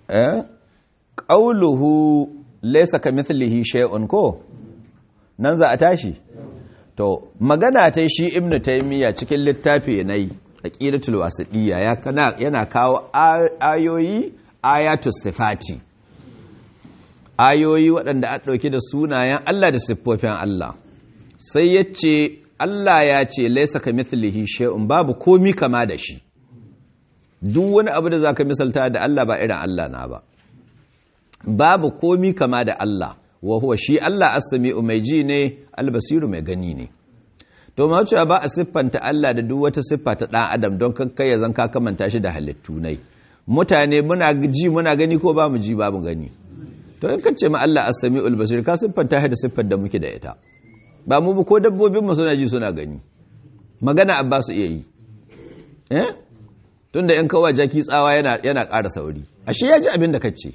eh qauluhu laysa kamithlihi shay'un ko nan za a tashi to magana ta shi ibnu taymiya cikin littafi nai aqidatul wasidiyya ya kana yana kawo ayoyi ayatus sifati ayoyi waɗanda a ɗauki da sunayen Allah da siffofin Allah sai ya ce Allah ya ce laisa ka mithlihi shay'un babu komi kama da shi duk wani abu da zaka misalta da Allah ba irin Allah na ba babu komi kama da Allah wa huwa shi Allah as-sami'u mai ji ne al-basiru mai gani ne to ma cewa ba a siffanta Allah da duk wata siffa ta dan adam don kakkai ya zan ka kamanta shi da halittu nai mutane muna ji muna gani ko ba mu ji ba mu gani to in kace ma Allah as-sami'ul basir ka siffanta shi da siffar da muke da ita ba mu ko dabbobin mu suna ji suna gani magana abba su iya yi eh tunda in kawa jaki tsawa yana yana ƙara sauri ashe ya ji abin da kace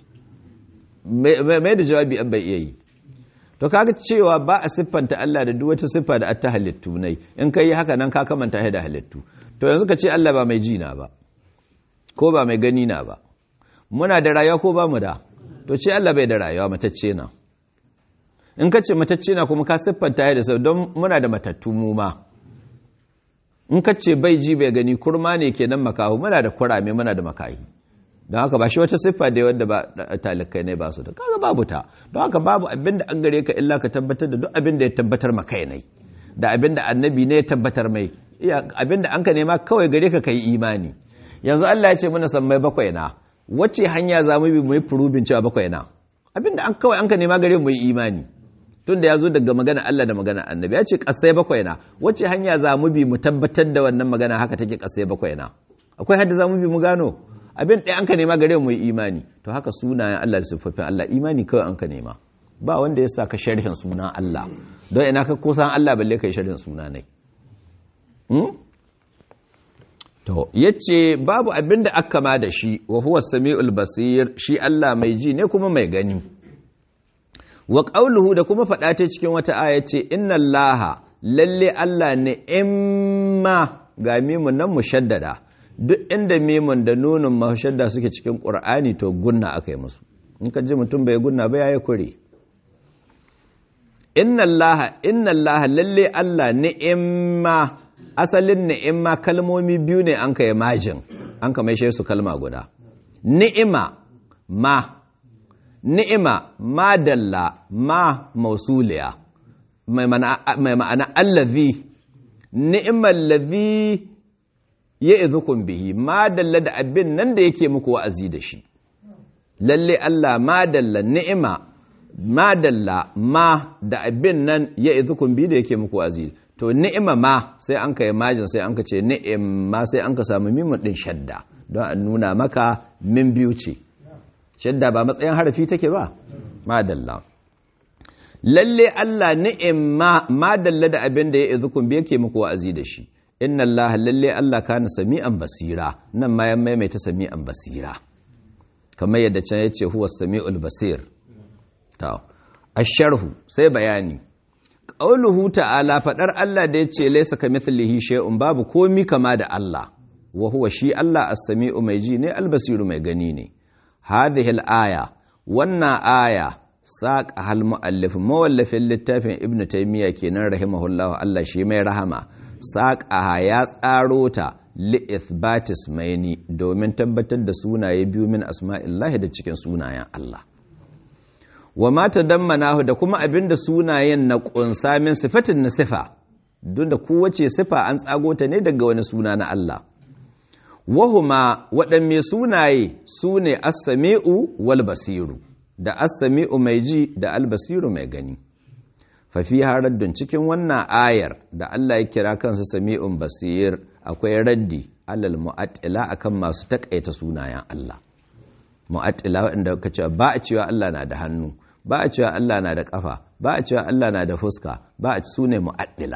mai da jawabi an bai iya yi to kaga cewa ba a siffanta Allah da duk wata siffa da ta halittu nai in kai haka nan ka kamanta shi da halittu to yanzu ka ce Allah ba mai ji na ba ko ba mai gani na ba muna da rayuwa ko ba mu da to ce Allah bai da rayuwa matacce na in ka ce matacce na kuma ka siffanta ya da sau don muna da matattu mu ma in ka ce bai ji bai gani kurma ne kenan makahu muna da kurame muna da makahi don haka ba shi wata siffa da wanda ba talikai ne ba su da kaga babu ta don haka babu abin da an gare ka illa ka tabbatar da duk abin da ya tabbatar makai ne da abin da annabi ne ya tabbatar mai abin da an ka nema kawai gare ka kai imani yanzu Allah ya ce muna sammai bakwai na wacce hanya za mu bi mu yi furubin cewa bakwai na abinda an kawai an ka nema gare mu yi imani tun da ya zo daga magana Allah da magana annabi ya ce kasai bakwai na wacce hanya za mu bi mu tabbatar da wannan magana haka take kasai bakwai na akwai hadda za mu bi mu gano abin ɗaya an ka nema gare mu yi imani to haka sunayen Allah da siffofin Allah imani kawai an ka nema ba wanda ya sa ka sharhin sunan Allah don ina ka kusan Allah balle ka yi sharhin sunanai To, yace babu abin da aka ma da shi, wa huwa sami'ul basir, shi Allah mai ji ne kuma mai gani. Wa ƙauluhu da kuma faɗa ta cikin wata aya ce, Inna Allaha, lalle Allah ne imma ga mimun nan mushaddada, duk inda mimun da nunin mashadda suke cikin ƙur'ani to gunna aka yi musu. In ka ji mutum bai gunna ba ya yi kure. Inna Allaha, inna Allaha, lalle Allah ni'imma asalin ni'ima kalmomi biyu ne an ka yi majin an ka mai su kalma guda ni'ima ma ni'ima ma dalla ma mausuliya mai ma'ana allazi ni'imar lazi ya izukun bihi ma dalla da abin nan da yake muku wa'azi da shi lalle Allah ma dalla ni'ima ma dalla ma da abin nan ya izukun bihi da yake muku wa'azi to ni'ima ma sai an ka yi majin sai an ka ce ni'ima sai an ka samu mimun ɗin shadda don a nuna maka min biyu ce shadda ba matsayin harafi take ba madalla lalle Allah ni'ima madalla da abin da ya izukun bi yake muku wa'azi da shi inna Allah lalle Allah kana sami'an basira nan ma ya maimaita sami'an basira kamar yadda can ya ce huwa sami'ul basir ta asharhu sai bayani ƙauluhu ta'ala faɗar Allah da ya ce laisa ka mithlihi shay'un babu komi kama da Allah wa huwa shi Allah as-sami'u mai ji ne al-basiru mai gani ne hadhihi al-aya wannan aya saqa hal muallif mawallafin littafin ibn taymiya kenan rahimahullah Allah shi mai rahama saqa ya tsaro ta li ithbatis maini domin tabbatar da sunaye biyu min asma'illahi da cikin sunayen Allah wa mata dammanahu da kuma abinda sunayen na ƙunsa min sifatin na sifa don da kowace sifa an tsago ta ne daga wani suna na Allah wahuma waɗanne sunaye su ne assami'u wal basiru da assami'u mai ji da albasiru mai gani fafi haraddun cikin wannan ayar da Allah ya kira kansa sami'un basir akwai raddi alal mu'attila akan masu takaita sunayen Allah mu'attila waɗanda ka cewa ba a cewa Allah na da hannu ba a cewa Allah na da ƙafa ba a cewa Allah na da fuska ba a su ne mu'addila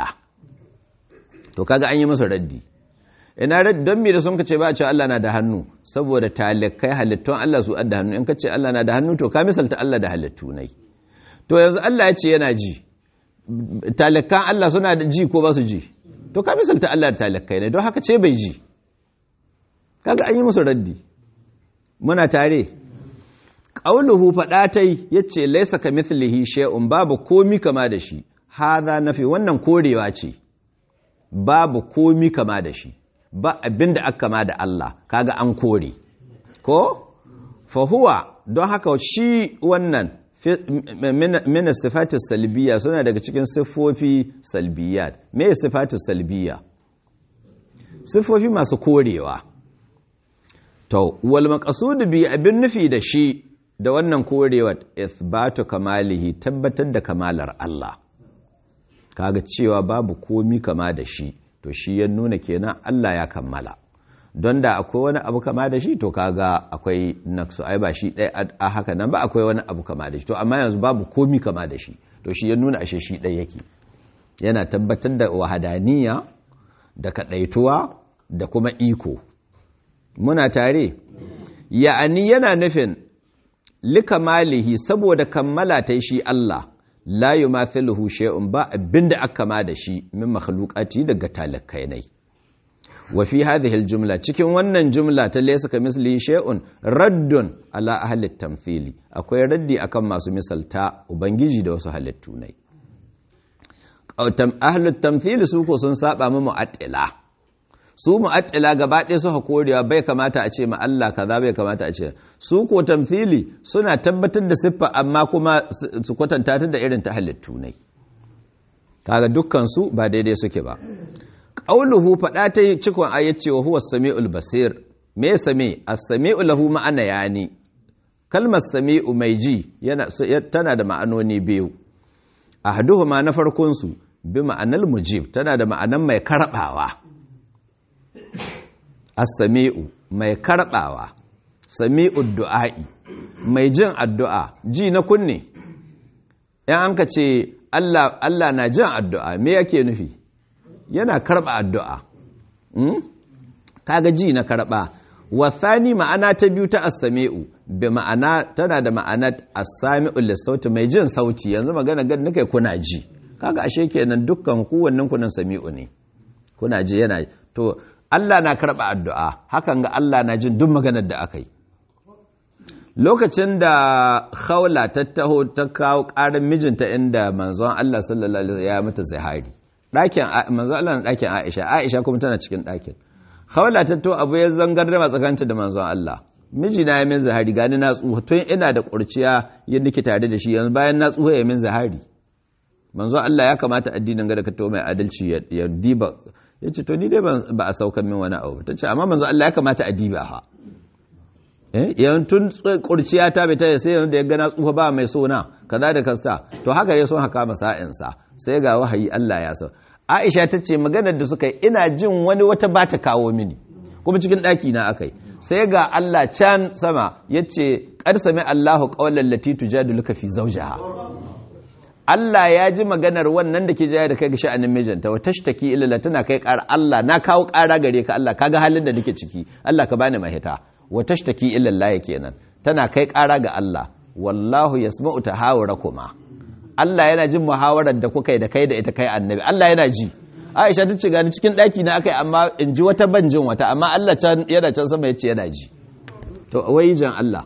to kaga an yi masa raddi ina raddi don me da sun kace ba a cewa Allah na da hannu saboda talikai halittun Allah su adda hannu in ka ce Allah na da hannu to ka misalta Allah da halittu nai to yanzu Allah ya ce yana ji talikan Allah suna da ji ko ba su ji to ka misalta Allah da talikai ne don haka ce bai ji kaga an yi musu raddi muna tare qauluhu fadatai yace laysa kamithlihi shay'un babu komi kama da shi hadha nafi wannan korewa ce babu komi kama da shi ba abinda aka kama da Allah kaga an kore ko fa huwa don haka shi wannan mina sifatis salbiya suna daga cikin siffofi salbiyat me sifatis salbiya siffofi masu korewa to wal maqsud bi abin nufi da shi da wannan korewa ithbatu kamalihi tabbatar da kamalar Allah kaga cewa babu komi kama da shi to shi ya nuna kenan Allah ya kammala don da akwai wani abu kama da shi to kaga akwai naksu ai ba shi ɗaya a haka nan ba akwai wani abu kama da shi to amma yanzu babu komi kama da shi to shi ya nuna ashe shi ɗaya yake yana tabbatar da wahadaniya da kaɗaituwa da kuma iko muna tare ya'ani yana nufin likamalihi saboda kammala ta shi Allah la yumathiluhu shay'un ba abinda aka kama da shi min makhluqati daga talakai nai wa fi hadhihi aljumla cikin wannan jumla ta laysa kamisli shay'un raddun ala ahli tamthili akwai raddi akan masu misalta ubangiji da wasu halittu nai ahli tamthili su ko sun saba mu mu'attila su mu'attila gaba ɗaya suka korewa bai kamata a ce ma Allah kaza bai kamata a ce su ko tamthili suna tabbatar da siffa amma kuma su kwatanta ta da irin ta halittu ne kaga dukkan su ba daidai suke ba qauluhu fada ta cikon ayat cewa huwa samiul basir me sami as-sami'u lahu ma'ana yani kalmar sami'u mai ji yana tana da ma'anoni biyu ahaduhuma na farkon su bi ma'anal mujib tana da ma'anan mai karbawa as-sami'u mai karbawa sami'ud du'a'i mai jin addu'a ji na kunne yan an ka ce Allah Allah na jin addu'a me yake nufi yana karba addu'a hmm? kaga ji na karba wasani ma'ana ta biyu ta as-sami'u bi ma'ana tana da ma'ana as-sami'u lis-sauti mai jin sauti yanzu magana gan nake kuna ji kaga ashe kenan dukkan kowannen kunan sami'u ne kuna ji yana to Allah na karɓa addu'a hakan ga Allah na jin duk maganar da aka yi lokacin da khawla ta taho ta kawo ƙarin mijinta inda manzon Allah sallallahu alaihi ya mata zahari ɗakin manzon Allah na ɗakin Aisha Aisha kuma tana cikin ɗakin khawla ta to abu ya zangar da matsakanta da manzon Allah miji na ya min zahari gani na tsuha tun ina da ƙurciya yadda nake tare da shi yanzu bayan na tsuha ya min zahari manzon Allah ya kamata addinin ga da ka to mai adalci ya diba ya ce to ni dai ba a saukan min wani abu ta ce amma manzo Allah ya kamata a diba ha eh yan tun kurciya ta bai ta sai yanzu da ya gana tsufa ba mai sona kaza da kasta to haka ya son haka masa'in sa sai ga wahayi Allah ya so Aisha ta ce maganar da suka yi ina jin wani wata ba ta kawo mini kuma cikin ɗaki na akai sai ga Allah can sama yace qad sami Allahu qawlan lati tujadiluka fi zawjiha Allah ya ji maganar wannan da ke jaya da kai ga sha'anin mijinta wa tashtaki ila tana kai ƙara Allah na kawo ƙara gare ka Allah kaga halin da nake ciki Allah ka bani mahita wa tashtaki ila Allah kenan tana kai ƙara ga Allah wallahu yasma'u tahawurakuma Allah yana jin muhawarar da kuka yi da kai da ita kai annabi Allah yana ji Aisha ta ce gani cikin ɗaki na akai amma in ji wata ban jin wata amma Allah can yana can sama yace yana ji to wai jan Allah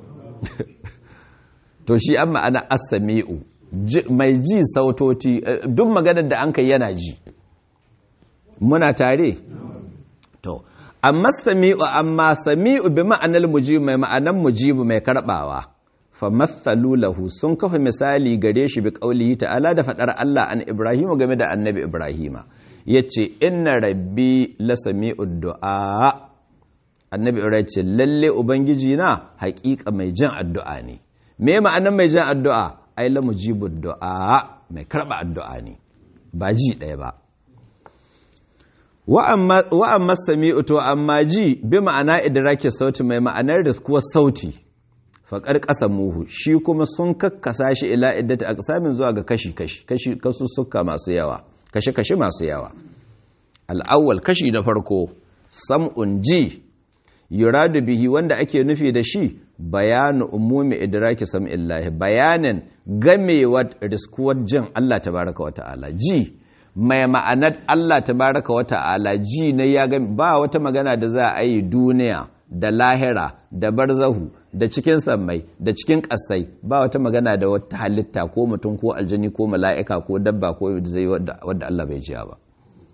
to shi an ma'ana as-sami'u mai ji sautoti duk maganar da an kai yana ji muna tare to amma sami'u amma sami'u bi ma'anar mujibu mai ma'anar mujibu mai karbawa fa mathalu lahu sun kafa misali gare shi bi qaulihi ta'ala da fadar Allah an Ibrahim game da annabi Ibrahima yace inna rabbi la sami'ud du'a annabi Ibrahim ce lalle ubangiji na haƙiƙa mai jin addu'a ne me ma'anar mai jin addu'a ai la mujibu du'a mai karba addu'a ne ba ji ɗaya ba wa amma sami'u to amma ji bi ma'ana idraki sauti mai ma'anar riskuwar sauti faƙar ƙasa muhu shi kuma sun kakkasa shi ila iddata aqsamin zuwa ga kashi kashi kashi kasussuka masu yawa kashi kashi masu yawa al'awwal kashi na farko sam'un ji yuradu bihi wanda ake nufi da shi bayanu umumi idraki sam'illahi bayanin gamewa riskuwar jin Allah tabaraka wa ta'ala ji mai ma'anar Allah tabaraka wa ta'ala ji na ya gami ba wata magana da za a yi duniya da lahira da barzahu da cikin sammai da cikin ƙasai ba wata magana da wata halitta ko mutum ko aljani ko mala'ika ko dabba ko zai wadda Allah bai jiya ba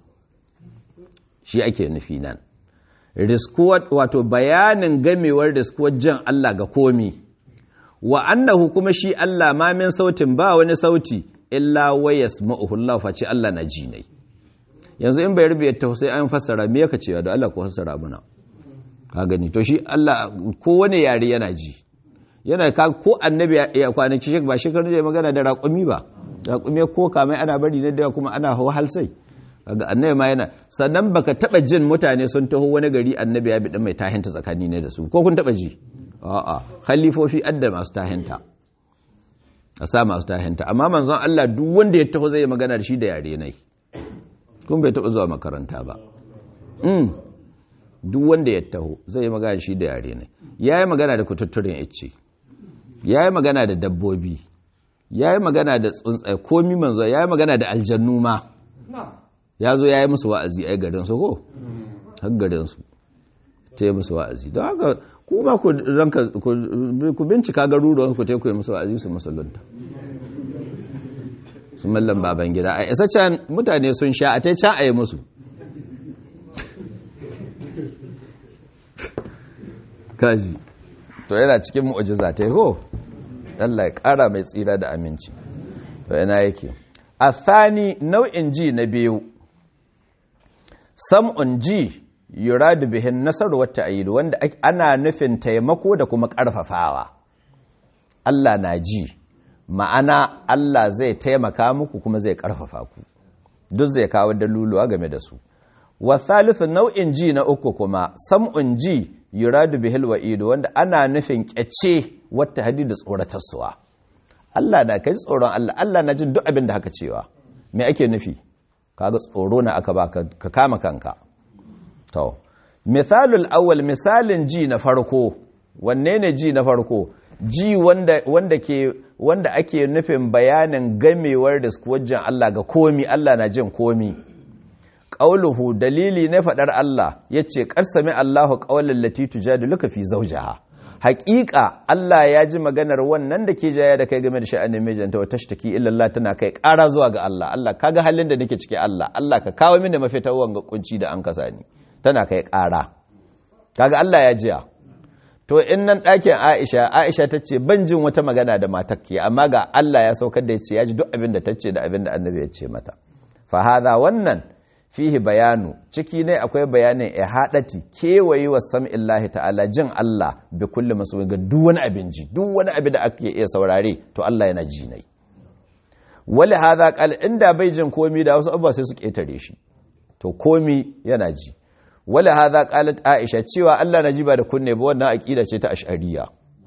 shi ake nufi nan riskuwar wato bayanin gamewar riskuwar jan Allah ga komi wa annahu kuma shi Allah ma min sautin ba wani sauti illa wayas ma'uhullah face Allah na ji ne yanzu in bai rubuta ta sai an fassara me yaka cewa da Allah ko fassara mana ka gani to shi Allah ko wani yare yana ji yana ka ko annabi ya kwanaki shi ba shekaru da magana da raƙumi ba raƙumi ko kamai ana bari ne da kuma ana hawa halsai kaga annabi ma yana sannan baka taba jin mutane sun taho wani gari annabi ya bi dan mai tahinta tsakani ne da su ko kun taba ji a'a khalifofi adda masu tahinta a sa masu tahinta amma manzon Allah duk wanda ya taho zai magana da shi da yare nai kun bai taba zuwa makaranta ba mm duk wanda ya taho zai magana da shi da yare nai yayi magana da kututturen icce yayi magana da dabbobi yayi magana da tsuntsaye komi manzo yayi magana da aljannu ma ya zo ya yi musu wa'azi a garinsu ko? har garinsu ta yi musu wa'azi don haka kuma ku bincika garuruwan ku teku yi musu wa'azi su musulunta su mallan baban gida a isa can mutane sun sha a ta can a yi musu kaji to yana cikin mu'ujiza ta yi ko? Allah ya ƙara mai tsira da aminci to yana yake a thani nau'in ji na biyu sam'un ji yuradu bihin nasaru wata ayidu wanda ana nufin taimako da kuma ƙarfafawa Allah na ji ma'ana Allah zai taimaka muku kuma zai ƙarfafa ku duk zai kawo daluluwa game da su wa thalithu nau'in ji na uku kuma sam'un ji yuradu bihil wa'idu wanda ana nufin ƙyace wata hadi da tsoratarsuwa Allah na kai tsoron Allah Allah na jin duk abin da haka cewa me ake nufi kaga tsoro na aka baka ka kama kanka to misalul awwal misalin ji na farko wanne ne ji na farko ji wanda wanda ke wanda ake nufin bayanin gamewar riskuwajin Allah ga komi Allah na jin komi qauluhu dalili na fadar Allah yace qarsami Allahu qawlan lati tujadiluka fi zawjiha haƙiƙa Allah ya ji maganar wannan da ke jaya da kai game da sha'anin mijinta wa tashtaki illallah tana kai ƙara zuwa ga Allah Allah kaga halin da nake ciki Allah Allah ka kawo mini mafita wanga kunci da an kasa ni tana kai ƙara kaga Allah ya jiya to in nan ɗakin Aisha Aisha ta ce ban jin wata magana da matar ke amma ga Allah ya saukar da ya ce ya ji duk abin da ta ce da abin da annabi ya ce mata fa hadha wannan fihi bayanu ciki ne akwai bayanin ihadati kewaye wa sam'illahi ta'ala jin Allah bi kulli masu ga duk wani abin ji duk wani abin da ake iya saurare to Allah yana ji nai wali hadha qal inda bai jin komi da wasu abubuwa sai su ketare shi to komi yana ji wali hadha qalat aisha cewa Allah na ji ba da kunne ba wannan aqida ce ta ash'ariyya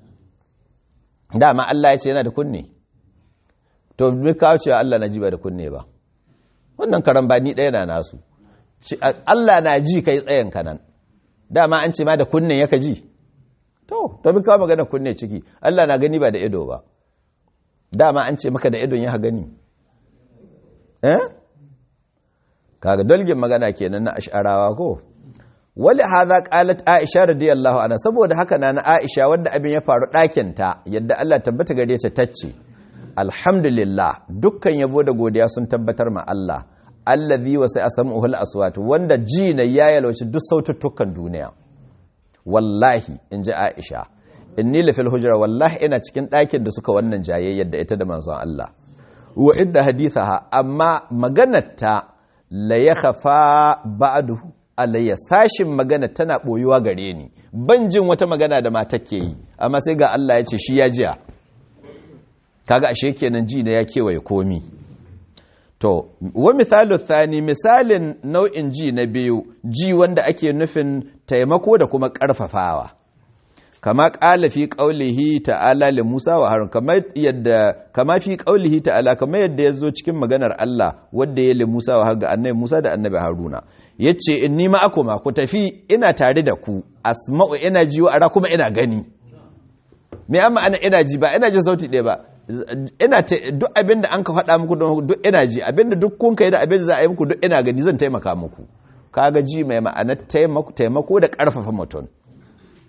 dama Allah ya ce yana da kunne to me kawo cewa Allah na ji ba da kunne ba wannan karambani ɗaya na nasu Allah na ji kai tsayen kanan dama an ce ma da kunnen yaka ji to to bi kawo magana kunne ciki Allah na gani ba da ido ba dama an ce maka da idon ya gani eh kaga dalgin magana kenan na ash'arawa ko wali hadha qalat aisha radiyallahu anha saboda haka na na aisha wanda abin ya faru ɗakin ta yadda Allah tabbata gare ta tacce alhamdulillah dukkan yabo da godiya sun tabbatar ma Allah allazi wa sai asamuhu al-aswat wanda ji na ya yalwaci duk saututtukan duniya wallahi inji Aisha inni la fil hujra wallahi ina cikin ɗakin da suka wannan jayayyar da ita da manzon Allah wa idda hadithaha amma maganarta la yakhafa ba'du alayya sashin magana tana boyuwa gare ni ban jin wata magana da mata ke yi amma sai ga Allah ya ce shi ya jiya kaga ashe kenan ji na ya kewaye komi to wa misalu thani misalin nau'in ji na biyu ji wanda ake nufin taimako da kuma karfafawa kama qala fi qaulihi ta'ala li Musa wa Harun kama yadda kama fi qaulihi ta'ala kama yadda yazo cikin maganar Allah wanda ya li Musa wa Harun ga annabi Musa da annabi Haruna yace inni ma'akuma ku tafi ina tare da ku asma'u ina ji wa ara kuma ina gani me amma ana ina ji ba ina jin sauti ɗaya ba ina duk abin da an ka faɗa muku don duk ina ji abin da duk kun kai da abin da za a yi muku duk ina gani zan taimaka muku kaga ji mai ma'anar taimako da ƙarfafa mutum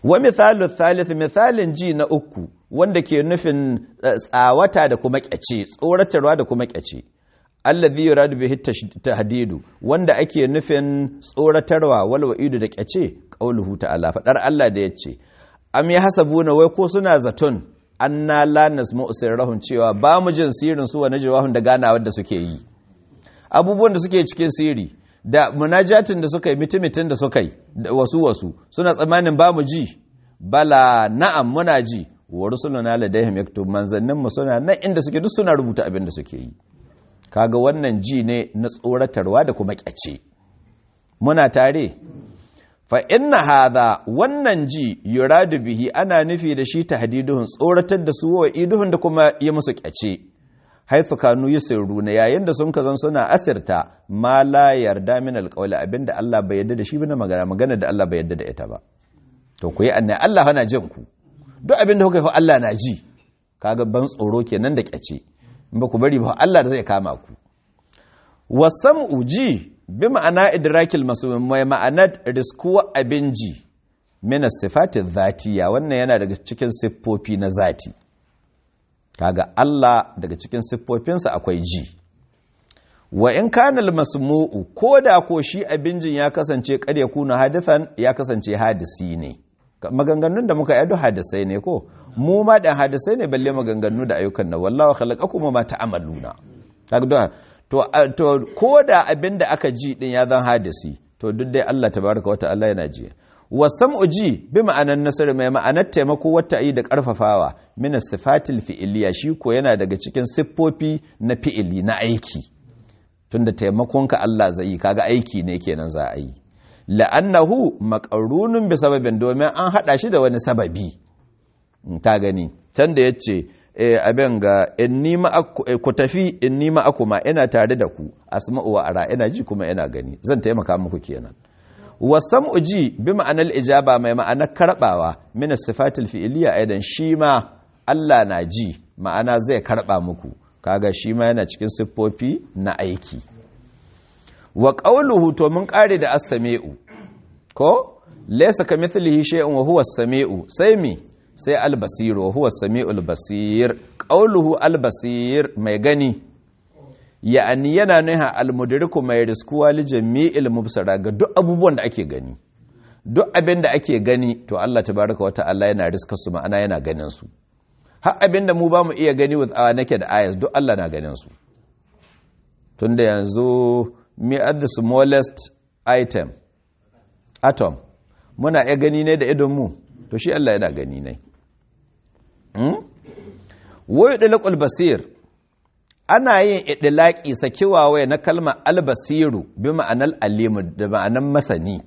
wa misalu thalith misalin ji na uku wanda ke nufin tsawata da kuma kyace tsoratarwa da kuma kyace allazi yuradu bihi tahdidu wanda ake nufin tsoratarwa wal wa'idu da kyace qauluhu ta'ala fadar Allah da yace am yahsabuna wai ko suna zaton anna la nasma'u sirrahum cewa ba mu jin sirrin su wa najwahum da ganawar da suke yi abubuwan da suke cikin sirri da munajatin da suka yi mitimitin da suka yi wasu wasu suna tsammanin ba mu ji bala na'am muna ji wa rusuluna ladaihim yaktub manzannin mu suna nan inda suke duk suna rubuta abin da suke yi kaga wannan ji ne na tsoratarwa da kuma kyace muna tare fa inna hadha wannan ji yuradu bihi ana nufi da shi tahdiduhun tsoratar da su wa iduhun da kuma yi musu kyace haifu kanu yusirruna yayin da sun kazan suna asirta ma la yarda min alqawli abinda Allah bai yarda da shi ba na magana magana da Allah bai yarda da ita ba to ku yi annai Allah yana jin ku duk abinda kuka yi Allah na ji kaga ban tsoro kenan da kyace in ba ku bari ba Allah da zai kama ku wasam'u ji bi ma'ana idrakil masum mai ma'anar riskuwa abin ji min sifati dhatiya wannan yana daga cikin siffofi na zati kaga Allah daga cikin siffofinsa akwai ji wa in kana masmu'u ko da ko shi abin jin ya kasance kad ya kuna hadithan ya kasance hadisi ne maganganun da muka yi duk hadisai ne ko mu ma dan hadisai ne balle maganganu da ayyukan na wallahi khalaqakum ma ta'maluna kaga to to ko da abin da aka ji din ya zan hadisi to duk dai Allah tabaraka wa ta'ala yana ji wasam'u ji bi ma'anar nasar mai ma'anar taimako wata yi da karfafawa min sifatil fi'iliya shi ko yana daga cikin siffofi na fi'ili na aiki tunda taimakonka Allah zai yi kaga aiki ne kenan za a yi la'annahu maqarunun bi sababin domin an hada shi da wani sababi ta gani can da yace abin ga inni ku tafi inni ma'akuma ina tare da ku asma'u wa ara ina ji kuma ina gani zan taimaka muku kenan wasam'u ji bi ma'anar ijaba mai ma'anar karbawa min sifatil fi'iliya aidan shi ma Allah na ji ma'ana zai karba muku kaga shi ma yana cikin siffofi na aiki wa qawluhu to mun kare da as-sami'u ko laysa kamithlihi shay'un wa huwa as-sami'u sai mi sai al-basir wa huwa as-sami'ul basir qawluhu al-basir mai gani ya'ani yana nuna al-mudriku mai riskuwa li jami'il mubsara ga duk abubuwan da ake gani duk abin da ake gani to Allah tabaraka wa ta'ala yana riska su ma'ana yana ganin su har abin da mu ba mu iya gani with our naked eyes duk Allah na ganin su tunda yanzu me are the smallest item atom muna iya gani ne da idon mu to shi Allah yana gani ne hmm? wayo dalakul basir ana yin idilaki sakiwa na kalmar albasiru bi ma'anar alimu da ma'anar masani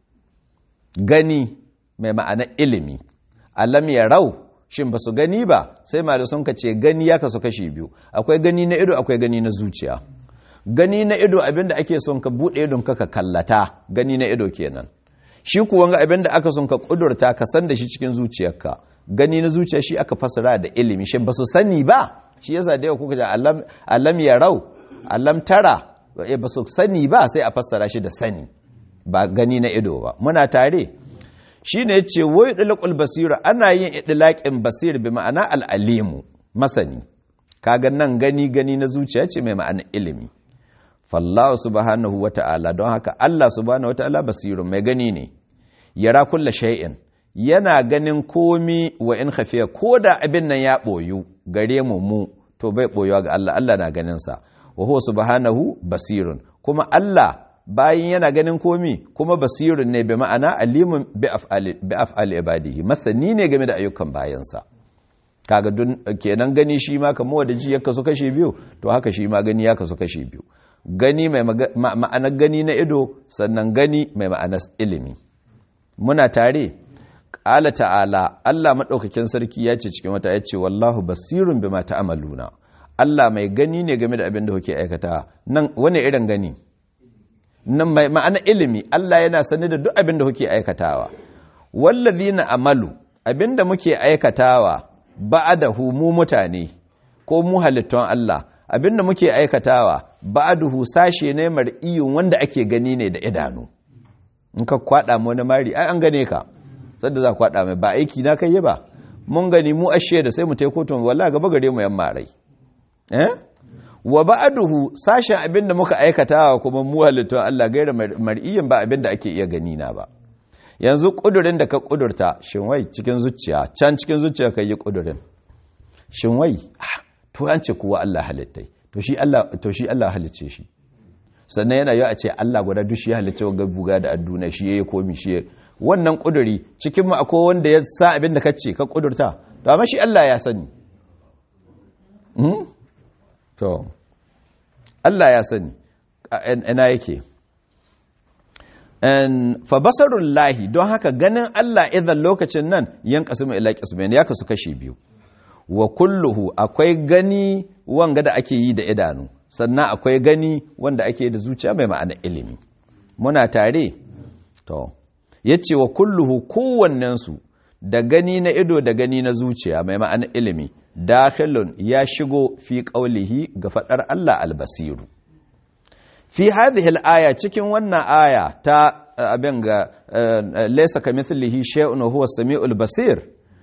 gani mai ma'anar ilimi alam ya rau shin ba su gani ba sai malu sun ce gani ya kasu kashi biyu akwai gani na ido akwai gani na zuciya gani na ido abinda ake son ka bude idon ka ka kallata gani na ido kenan shi kuwa ga abinda aka son ka kudurta ka san da shi cikin zuciyarka gani na zuciya shi aka fasara da ilimi shin ba su sani ba shi yasa da yau kuka ji alam ya rau alam tara ba su sani ba sai a fassara shi da sani ba gani na ido ba muna tare shi ne ce wai ɗalaƙul basira ana yin ɗalaƙin basir bi ma'ana al'alimu masani kaga nan gani gani na zuciya ce mai ma'ana ilimi fallahu subhanahu wa ta'ala don haka Allah subhanahu wa ta'ala basirun mai gani ne yara kulla shay'in yana ganin komi wa in khafiya ko da abin nan ya ɓoyu gare mu mu to bai ɓoyuwa ga Allah Allah na ganin sa wa huwa subhanahu basirun kuma Allah bayan yana ganin komi kuma basirun ne bi ma'ana alimun bi af'ali bi af'ali ibadihi masani ne game da ayyukan bayansa kaga dun kenan gani shi ma kamar wanda ji ya kasu kashe biyu to haka shi ma gani ya kasu kashe biyu gani mai ma'anar gani na ido sannan gani mai ma'anar ilimi muna tare ƙala ta'ala Allah maɗaukakin sarki ya ce cikin wata ya ce wallahu basirun bi mata amaluna Allah mai gani ne game da abin da kuke aikata nan wani irin gani nan mai ma'ana ilimi Allah yana sani da duk abin da kuke aikatawa wallazina amalu abin da muke aikatawa ba'adahu mu mutane ko mu halittun Allah abin da muke aikatawa ba'aduhu sashe ne mar'iyun wanda ake gani ne da idanu in ka kwada mu wani mari ai an gane ka sadda za ku haɗa mai ba aiki na kai ba mun gani mu ashe da sai mu tai kotun wallahi gaba gare mu yan marai eh wa ba'duhu sashen abin da muka aikata kuma mu halittun Allah gaira mar'iyin ba abin da ake iya gani na ba yanzu kudurin da ka kudurta shin wai cikin zuciya can cikin zuciya kai yi kudurin shin wai to an ce kuwa Allah halittai to shi Allah to shi Allah halicce shi sannan yana yi a ce Allah guda duk shi ya halicce wa buga da adduna shi yayi komi shi wannan kuduri cikin mu akwai wanda ya sa abin da kace ka kudurta to amma shi Allah ya sani to Allah ya sani ina yake fa basarun lahi don haka ganin Allah idan lokacin nan yan kasu mai ila kismain ya kasu kashi biyu wa kulluhu akwai gani wanga da ake yi da idanu sannan akwai gani wanda ake da zuciya mai ma'ana ilimi muna tare to yace wa kulluhu kowannensu da gani na ido da gani na zuciya mai ma'ana ilimi dakhilun ya shigo fi qaulihi ga fadar Allah albasiru fi hadhihi al-aya cikin wannan aya ta abin ga laysa kamithlihi shay'un huwa as-sami'ul basir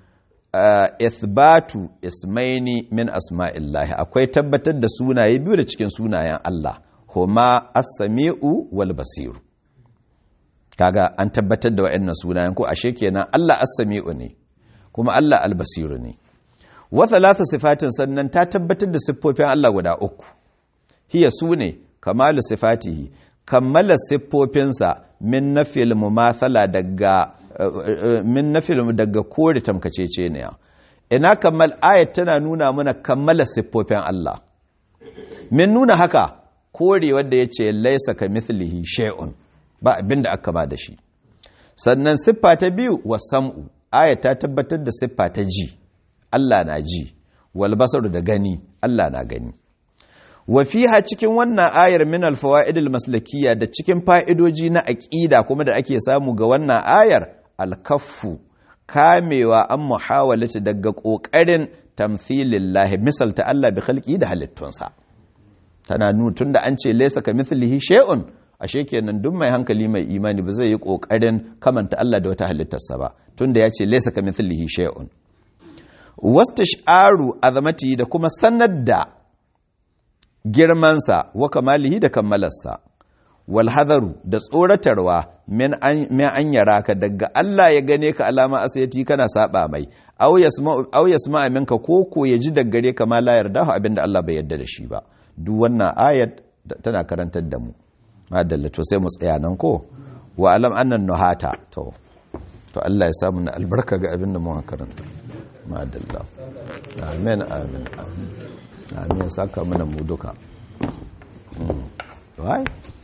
ithbatu ismaini min asma'illahi akwai tabbatar da sunaye biyu da cikin sunayen Allah huma as-sami'u wal basiru kaga an tabbatar da wa'annan sunayen ko ashe kenan Allah as-sami'u ne kuma Allah al-basiru ne wa thalatha sifatin sannan ta tabbatar da siffofin Allah guda uku hiya sune kamalu sifatihi kammala siffofinsa min nafil mumathala daga min nafil daga kore tamkacece ne ina kammal ayat tana nuna mana kammala siffofin Allah min nuna haka kore wanda yace laisa ka mithlihi shay'un ba abinda aka ba da shi sannan siffa ta biyu wa sam'u ayat ta tabbatar da siffa ta ji Allah na ji wal basaru da gani Allah na gani wa fiha cikin wannan ayar min al fawaidil maslakiyya da cikin fa'idoji na aqida kuma da ake samu ga wannan ayar al kaffu kamewa an muhawalati daga kokarin tamthilillahi misalta Allah bi khalqi da halittunsa tana nuna tunda an ce laysa kamithlihi shay'un ashe kenan duk mai hankali mai imani ba zai yi kokarin kamanta Allah da wata halittarsa ba tunda ya ce laysa kamithlihi shay'un wastash'aru azamati da kuma sanar da girmansa wa kamalihi da kammalarsa wal hadaru da tsoratarwa min an yara ka daga Allah ya gane ka alama asayati kana saba mai aw yasma aw yasma minka ko ko ya ji daga gare ka ma la yarda abinda Allah bai yarda da shi ba duk wannan ayat tana karantar da mu madalla to sai mu tsaya nan ko wa alam annan nuhata to to Allah ya samu na albarka ga abin da mun karanta madalla amin amin amin amin saka mana mu duka wai